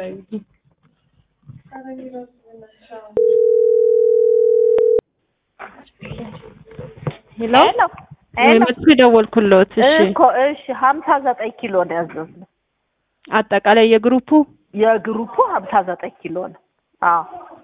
እንዳዩልኝ። ሄሎ ሄሎ ወይ ሄሎ መጥቶ የደወልኩለት። እሺ እኮ እሺ ሀምሳ ዘጠኝ ኪሎ ነው ያዘዝነው። አጠቃላይ የግሩፑ የግሩፑ ሀምሳ ዘጠኝ ኪሎ ነው። አዎ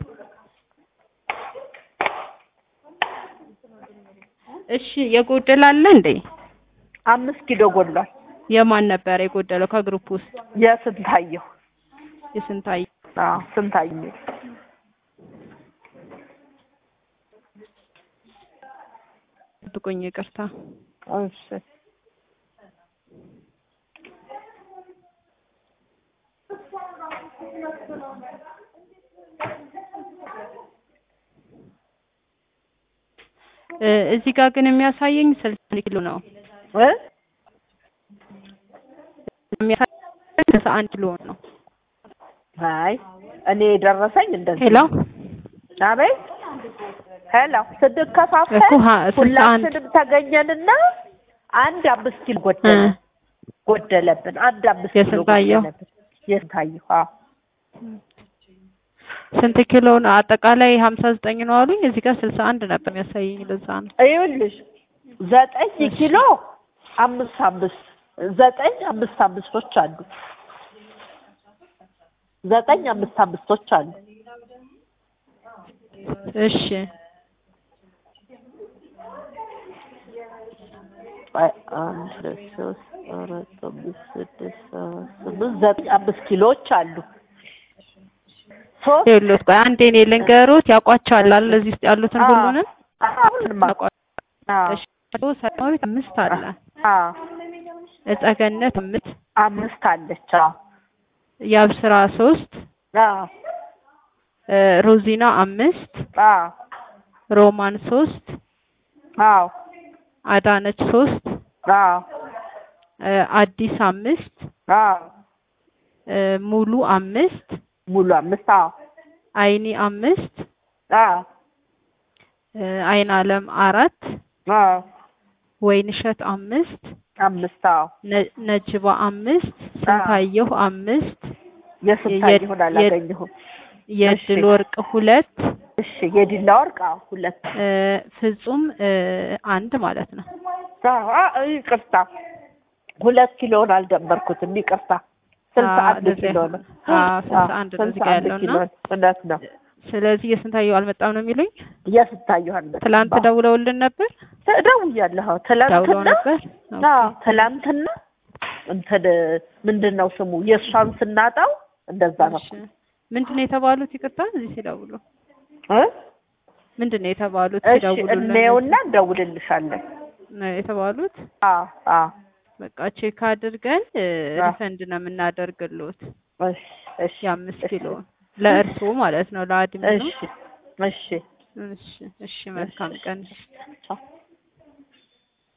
እሺ የጎደለ አለ እንዴ? አምስት ኪሎ ጎሏል። የማን ነበር የጎደለው ከግሩፕ ውስጥ? የስንታየሁ የስንታይ አዎ ስንታየሁ ጥቁኝ ይቅርታ። እሺ እ እዚህ ጋር ግን የሚያሳየኝ ስልሳ ኪሎ ነው እ የሚያሳየኝ ስልሳ አንድ ኪሎ ነው። አይ እኔ የደረሰኝ እንደዚህ ሄሎ አቤት ሄሎ ስንከፋፈል እኮ ሀ- ስልሳ አንድ ሁላችንም ተገኘንና አንድ አምስት ኪሎ እ ጎደለ ጎደለብን። አንድ አምስት ኪሎ የስንታየሁ? ጎደለብን። የስንታየሁ አዎ ስንት ኪሎ ነው? አጠቃላይ ሀምሳ ዘጠኝ ነው አሉኝ። እዚህ ጋር ስልሳ አንድ ነበር የሚያሳየኝ። ለዛ ነው ይኸውልሽ ዘጠኝ ኪሎ አምስት አምስት ዘጠኝ አምስት አምስቶች አሉ። ዘጠኝ አምስት አምስቶች አሉ። እሺ ቆይ፣ አንድ ሁለት ሶስት አራት አምስት ስድስት ሰባት ስምንት ዘጠኝ አምስት ኪሎዎች አሉ። ሶስት ይኸውልዎት፣ ቆይ አንዴ እኔ ልንገሮት። ያውቋቸዋል አይደል? እዚህ ውስጥ ያሉትን ሁሉንም ሁሉንም ያውቋቸዋል። እሺ ሰላማዊት አምስት አለ፣ እጸገነት አምስት፣ አምስት አለች። አዎ የአብስራ ሶስት፣ አዎ እ ሮዚና አምስት፣ አዎ ሮማን ሶስት፣ አዎ አዳነች ሶስት፣ አዎ እ አዲስ አምስት፣ አዎ እ ሙሉ አምስት፣ ሙሉ አምስት አዎ አይኒ አምስት፣ አዎ እ አይን አለም አራት፣ አዎ ወይንሸት አምስት፣ አምስት አዎ ነ- ነጅባ አምስት፣ ስንታየሁ አምስት፣ የስንታየሁን የ- አላገኘሁም። የድል እሺ። ወርቅ ሁለት፣ እሺ የዲላ ወርቅ አዎ ሁለት እ ፍጹም እ አንድ ማለት ነው። አዎ አዎ፣ ይቅርታ ሁለት ኪሎውን አልደመርኩትም። ይቅርታ ስልሳ አዎ፣ አንድ እንደዚያ ኪሎ ነው። አዎ፣ ስልሳ አንድ ነው እዚህ ስልሳ ጋር አንድ ያለው ኪሎ እና ነው። እውነት ነው። ስለዚህ የስንታየሁ አልመጣም ነው የሚሉኝ። የስንታየሁ አልመጣም። ትላንት ደውለውልን ነበር ደውያለሁ። አዎ፣ ደውለው ትላንትና ነበር። አዎ ትላንትና እንትን ምንድን ነው ስሙ የእሷን ስናጣው እንደዛ ነው እሺ። ምንድን ነው የተባሉት? ይቅርታ እዚህ ሲደውሉ እ ምንድን ነው የተባሉት? እሺ ሲደውሉልን እንየውና እንደውልልሻለን። ነው የተባሉት። አዎ አዎ በቃ ቼክ አድርገን እ አዎ። ሪፈንድ ነው የምናደርግልዎት እሺ እሺ የአምስት እሺ። ኪሎ ለእርስዎ ማለት ነው ለአድሚኑ። እሺ እሺ እሺ እሺ መልካም ቀን። ቻው